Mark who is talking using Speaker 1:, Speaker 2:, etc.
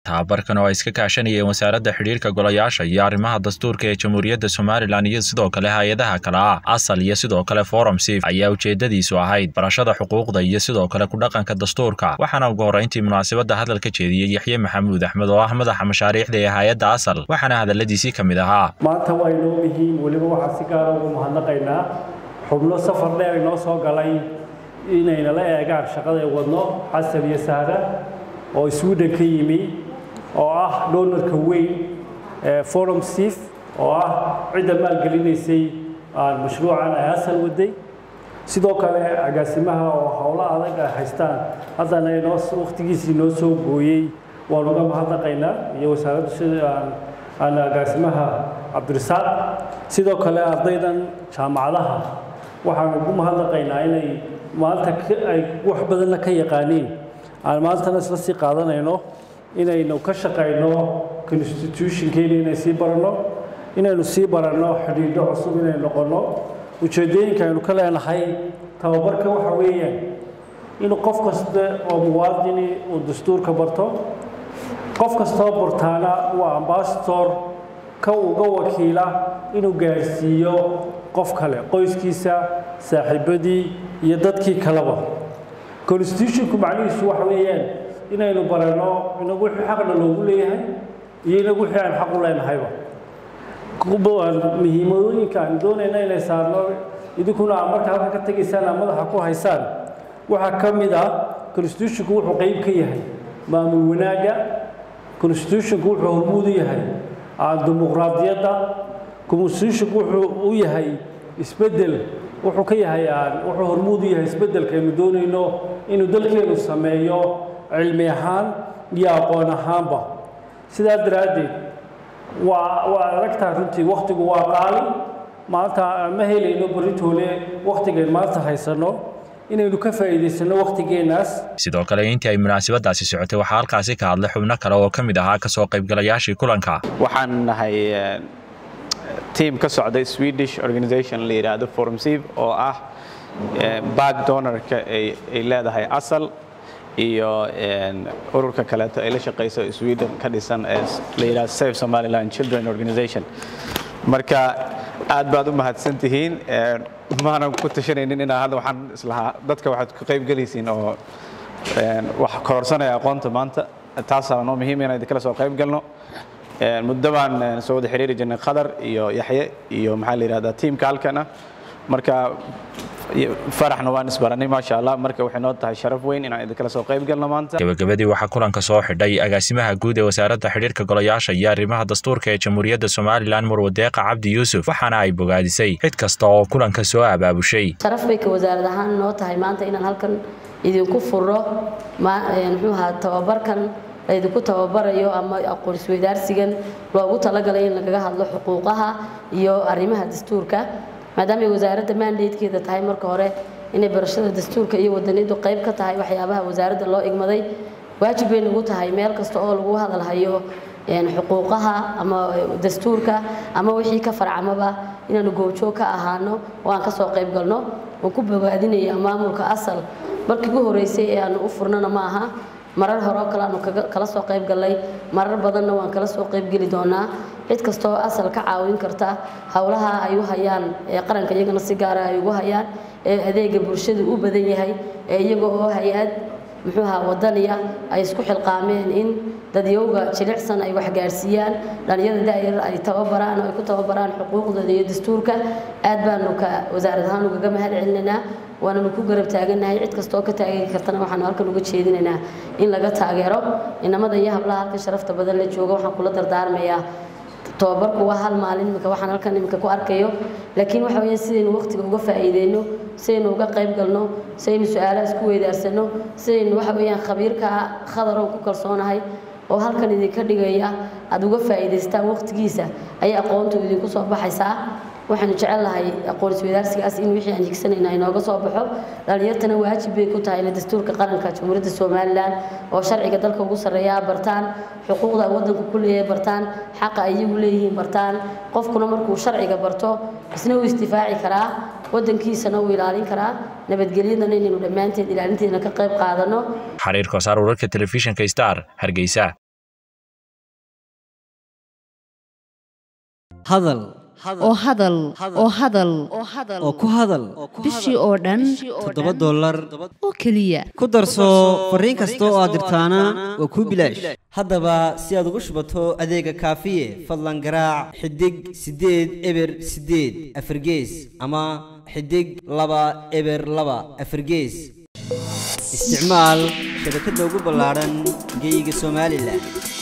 Speaker 1: tababarkan oo ay iska kaashanayeen wasaaradda xidhiirka golayaasha iyo arrimaha dastuurka ee jamhuuriyadda somalilan iyo sidoo kale hay-adaha kale ah asal iyo sidoo kale forum sif ayaa ujeedadiisu ahayd barashada xuquuqda iyo sidoo kale ku dhaqanka dastuurka waxaana ugu horreyntii munaasabadda hadal ka jeediyey yaxye maxamuud axmed oo ah madaxa mashaariixda ee hay-adda asal waxaana hadaladiisii ka mid ahaa
Speaker 2: maanta waa inoo muhiim weliba waxaan si gaara ugu mahadnaqaynaa xubno safar dheer inoo soo galay inayna la eegaan shaqada ay wadno xasan iyo sahra oo sweden ka yimi oo ah donorka weyn ee forum sif oo ah cidda maalgelinaysay mashruucan ay asal waday sidoo kale agaasimaha oo howlo adag ay haystaan haddana inoo wakhtigiisii noo soo gooyey waan uga mahadnaqaynaa iyo wasaaradda sida aan agaasimaha cabdirasaaq sidoo kale ardaydan jaamacadaha waxaan ugu mahadnaqaynaa inay maanta ay wax badanna ka yaqaaniin aan maantana isla sii qaadanayno inaynu ka shaqayno constitutionkeena inay sii baranno inaynu sii baranno xidhiidho cusub inay noqonno ujeeddooyinka aynu ka leenahay tababarka waxa weeyaan inuu qof kasta oo muwaadini uu dastuurka barto qof kastoo bartaana waa ambasador ka uga wakiila inuu gaarsiiyo qof kale qoyskiisa saaxiibadii iyo dadkii kaleba constitutionku macnihiisu waxa weeyaan inaynu baranno inagu wixii xaqna loogu leeyahay iyo inagu wixii aan xaq u leenahayba muhiimadooyinka aan doonayna inay saarno idinkuna aa marka halka ka tegaysaan aa madaxa ku haysaan waxaa ka mid ah constitutionku wuxuu qeyb ka yahay maamul wanaagga constitutionku wuxuu hormuud u yahay dimuqraadiyadda constitutionku wuxuu u yahay isbeddel wuxuu ka yahay wuxuu hormuud u yahay isbeddelkaynu doonayno inuu dalkeenu sameeyo cilmi ahaan iyo aqoon ahaanba sidaa daraaddeed waa waa aragtaa runtii wakhtigu waa qaali maanta ma helayno baritoole wakhtigayn maanta haysanno inaynu ka faa'iidaysanno wakhtigeennaas
Speaker 1: sidoo kale intii ay munaasabadaasi socotay waxaa halkaasi ka hadlay xubno kale oo ka mid ahaa kasoo qaybgalayaashii kulanka
Speaker 3: waxaan nahay tiam ka socday swedish organization la yidhaahdo formsiv oo ah back donorka ay leedahay asal iyo ururka kaleeto ay la shaqayso sweden ka dhisan ee la yidhahdo safe somaliland children organization marka aad baad u mahadsan tihiin maanan ku tashanaynin inaa hadda waxaan islahaa dadka waxaad ka qayb gelaysiin oo wax kororsanaya aqoonta maanta taasaa noo muhiim inaan idinkala soo qayb galno muddo baan soo wada xiriiri jirnay khadar iyo yaxye iyo maxaa la yidhahdaa tiimka halkan ah marka faraxna waan isbaranay maasha allah marka waxay noo tahay sharaf weyn inaan idinkala soo qayb galno maanta
Speaker 1: gabagabadii waxaa kulanka soo xidhay agaasimaha guud ee wasaaradda xidhiirka golayaasha iyo arrimaha dastuurka ee jamhuuriyadda somalilan murwadeeqa cabdi yuusuf waxaana ay bogaadisay cid kasta oo kulanka soo abaabushay
Speaker 4: sharaf bay ka wasaarad ahaan noo tahay maanta inaan halkan idinku furo muxuu ahaa tababarkan laydinku tababarayo ama aqoon-isweydaarsigan loogu talagalay in lagaga hadlo xuquuqaha iyo arrimaha dastuurka maadaamay wasaaradda mandatekeeda tahay marka hore inay barashada dastuurka iyo wadaniyadu qayb ka tahay waxyaabaha wasaaradda loo igmaday waajib bay nagu tahay meel kasta oo lagu hadalhayo xuquuqaha ama dastuurka ama wixii ka farcamaba inaanu goobjoog ka ahaano oo aan kasoo qayb galno waan ku bogaadinaya maamulka asal markii ugu horeysay ee aanu u furnana ma aha marar hore oo kale aanu kala soo qayb gallay marar badanna waan kala soo qaybgeli doonaa cid kasta oo asal ka caawin karta howlaha ay u hayaan ee qaranka iyagana si gaara ay ugu hayaan ee adeega bulshadu u badan yahay ee iyaga oo hay-ad muxuu ahaa wadaniya ay isku xilqaameen in dadyowga jilicsan ay waxgaarsiiyaan dhalinyada daayar ay tababaraan oo ay ku tababaraan xuquuqdooda iyo dastuurka aad baanu ka wasaarad ahaan ugaga mahad celinaynaa waananu ku garab taagannahay cid kasta oo ka taageeri kartana waxaanu halkan uga jeedinaynaa in laga taageero inamada iyo hablaha halkan sharafta badan la jooga waxaan kula dardaarmayaa tababarku waa hal maalin imika waxaan halkan imika ku arkayo laakiin waxa weeye sidaynu waqtiga uga faa'iideyno sidaynu uga qayb galno sidaynu su-aalaha isku weydaarsano sidaynu waxa weeyaan khabiirka khadaroon ku kalsoonahay oo halkan idinka dhigaya aada uga faa'iidaystaan waqtigiisa ayay aqoontu idinku soo baxaysaa waxaanu jecel lahay aqoon isweydaarsigaas in wixii aan higsanayna inooga soo baxo dhalinyartana waajib bay ku tahay inay dastuurka qaranka jamhuuriyadda somalilan oo sharciga dalka ugu sarreeya bartaan xuquuqda waddanku ku leeyahay bartaan xaqa ay iyagu leeyihiin bartaan qofkuna markuu sharciga barto isna uu isdifaaci karaa waddankiisana uu ilaalin karaa nabadgelyadana inaynu dhammaanteed ilaalinteedna ka qayb qaadano
Speaker 1: xariir kosaar wararka telefishinka star hargeysa
Speaker 5: hadal
Speaker 6: oo hadal oo hadal
Speaker 5: oo ku hadal
Speaker 6: bishii oo dhan
Speaker 5: toddoba dollar
Speaker 6: oo keliya
Speaker 5: ku darso fariin kasta oo aad dirtaana waa kuu bilaash haddaba si aad ugu shubato adeega kaafiye fadlan garaac xidig siddeed eber siddeed afargees ama xidig laba eber laba afargees isticmaal shabakadda ugu ballaadhan geeyiga somalilan